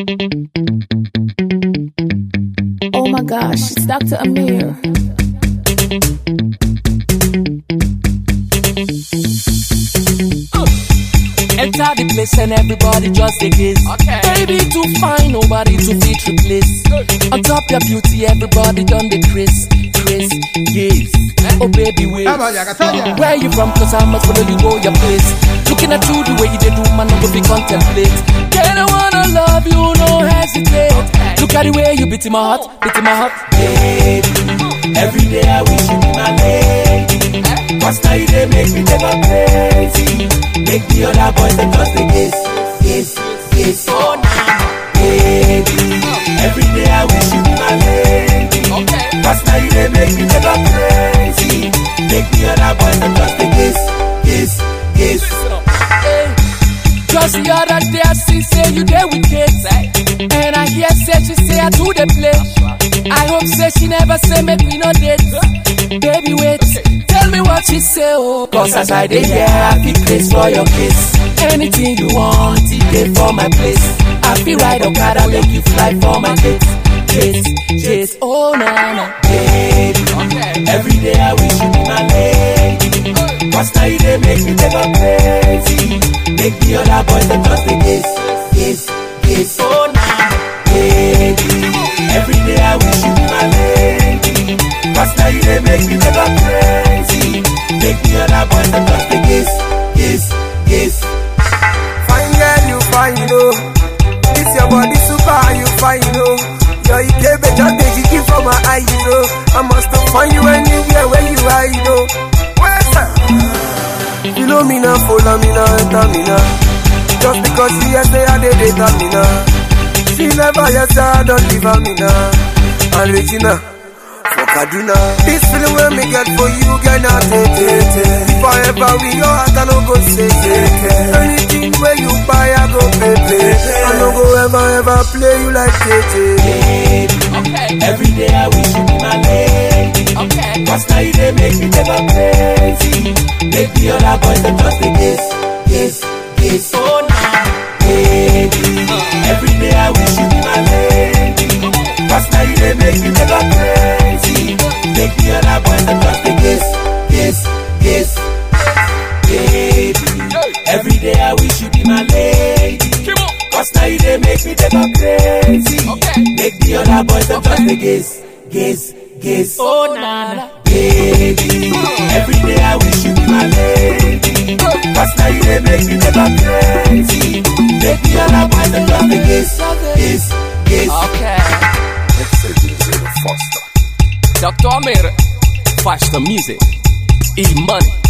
Oh my gosh, it's Dr. Amir. Enter the place and everybody just a gaze. Okay. Baby too fine, nobody to fit replace. On top your beauty, everybody done the Chris, Chris, yes. Oh baby, wait. Where you from? Cause I must follow you go your place. Looking at you the way you did do, man, I go be contemplate. Girl, I wanna love you, no hesitate. Look at the way you beat in my heart, beat in my heart. Baby, every day I wish you be my lady. Cause now you they make me never crazy. Make the other boys them just a kiss, kiss, kiss. Oh, nah. Baby, every day I wish you be my lady. Okay. Cause now you they make me never crazy. Make the other boys them just a kiss, kiss, kiss. Hey. Just the other day I see say you there with kids And I hear say she say I do the play I hope say she never say make me no date Baby wait, tell me what she say oh Cause as I dey here I feel place for your kiss Anything you want, it dey for my place I feel ride Okada make you fly for my kids Kiss, kiss, oh na na Baby, Okay. every day I wish you be my lady. Cause now you they make me never crazy. Make the other boys them just a kiss, kiss, kiss. Oh na Baby, every day I wish you be my lady. Cause now you they make me never crazy. Make the other boys them just a kiss, kiss, kiss. Fine girl, you fine, you know. This your body super, you fine, you know. Your Ikebe just dey jiggy for my eye, you know. I must have find you anywhere where you are, you know. Where's that? You know me now, follow me now, enter me now. Just because she has say I did it, me now. She never yet say I don't leave her, me now. And Regina. For Kaduna, this feeling when me get for you, girl, now take it. If I ever we your heart, I no go say it. Anything where you buy, I go pay pay. I no go ever ever play you like JJ. Baby, Okay. every day I wish you be my lady. Okay. Cause now you they make me never crazy. Make the other boys them just a kiss, kiss, kiss. oh na Baby, every day I wish you be my lady. Cause now you they make me never crazy. Make the other boys them just a kiss, kiss, kiss. Baby, every day I wish you be my lady. Keep on. Cause now you they make me never crazy. Okay. Make the other boys them just a kiss, kiss, kiss. oh na na Baby, every day I wish you be my lady. Cause now you they make me never crazy. Make the other boys them just a kiss, kiss, kiss. Okay. Dr. Amir. Faster music, e money